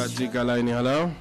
katika laini halo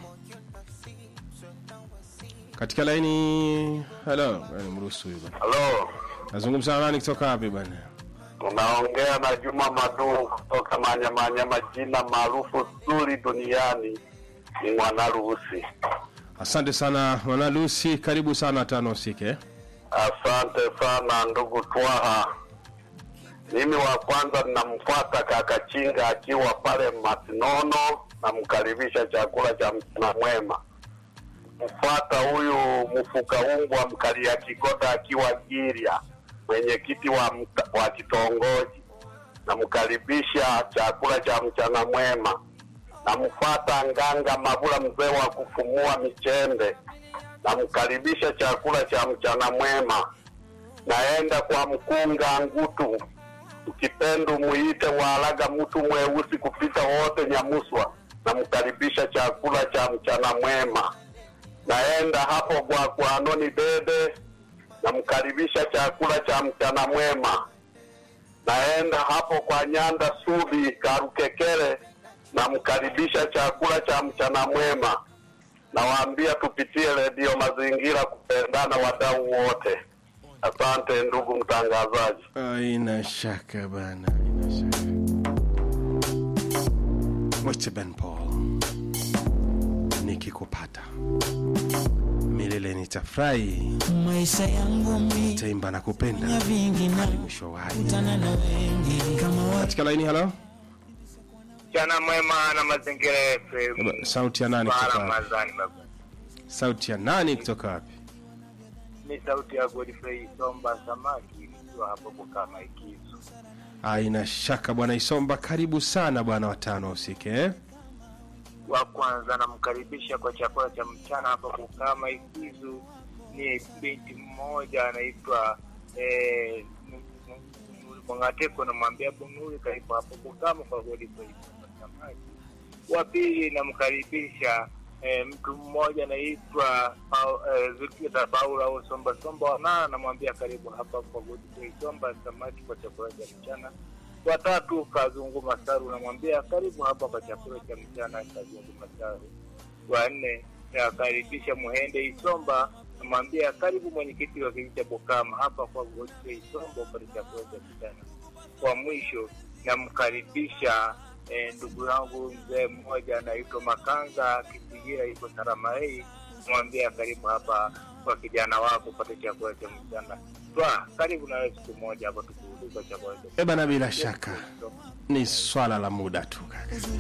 katika laini halo Bwana, mruhusu huyu bwana Halo, nazungumza na nani kutoka wapi bwana unaongea na Juma Madu kutoka Manyamanya, majina maarufu zuri duniani ni Mwanaruhusi. asante sana mwana lusi karibu sana tano usike Asante sana ndugu Twaha. Mimi wa kwanza ninamfuata kaka Chinga akiwa pale Masinono, namkaribisha chakula cha mchana mwema. Mfuata huyu mfukaungwa mkalia Kigoda akiwa Giria, mwenyekiti wa, mta- wa kitongoji, namkaribisha chakula cha mchana mwema. Namfuata Nganga Mabula, mzee wa kufumua michembe, namkaribisha chakula cha mchana mwema. Naenda kwa mkunga Ngutu, ukipendu muite Waalaga, mtu mweusi kupita wote Nyamuswa, namkaribisha chakula cha mchana mwema. Naenda hapo kwa kwa Anoni Dede, namkaribisha chakula cha mchana mwema. Naenda hapo kwa Nyanda Subi Karukekere, namkaribisha chakula cha mchana mwema. Nawaambia tupitie redio Mazingira kupendana wadau wote. Asante ndugu mtangazaji. aina shaka bana aina shaka mwite ben paul nikikupata milele nitafurahi maisha yangu mi taimba na kupenda ya vingi na mwisho wai kutana na wengi kama watu katika laini halo Mchana mwema na mazingira FM. Baba, sauti ya nani kutoka wapi Ramadhani baba. sauti ya nani kutoka wapi Ni sauti ya Godfrey Somba Samaki nikiwa hapo Bukama Ikizo. aina shaka bwana isomba karibu sana bwana watano usike eh? Wa kwanza namkaribisha kwa chakula cha mchana hapa Bukama Ikizo ni binti mmoja anaitwa eh, Mwangateko, namwambia Bunuri karibu hapo Bukama kwa Godfrey Somba Samaki. Wa pili namkaribisha eh, mtu mmoja anaitwa Pau- eh, Zulfikar Paula au Somba Somba Wanana, namwambia karibu hapa kwa Godfrey Somba Samaki kwa chakula cha mchana. Watatu Kazungu Masaru, namwambia karibu hapa kwa chakula cha mchana Kazungu Masaru. Wa nne nakaribisha Muhende Isomba, namwambia karibu mwenyekiti wa kijiji cha Bukama hapa kwa Godfrey Isomba upate chakula cha mchana. Kwa mwisho namkaribisha eh, ndugu yangu mzee mmoja anaitwa Makanga Kisigira, iko Saramarei, mwambia karibu hapa kwa kijana wako upate chakula cha mchana. Twa karibu na wewe siku moja hapa tukuuliza chakula cha Eh bana bila shaka ni swala la muda tu kaka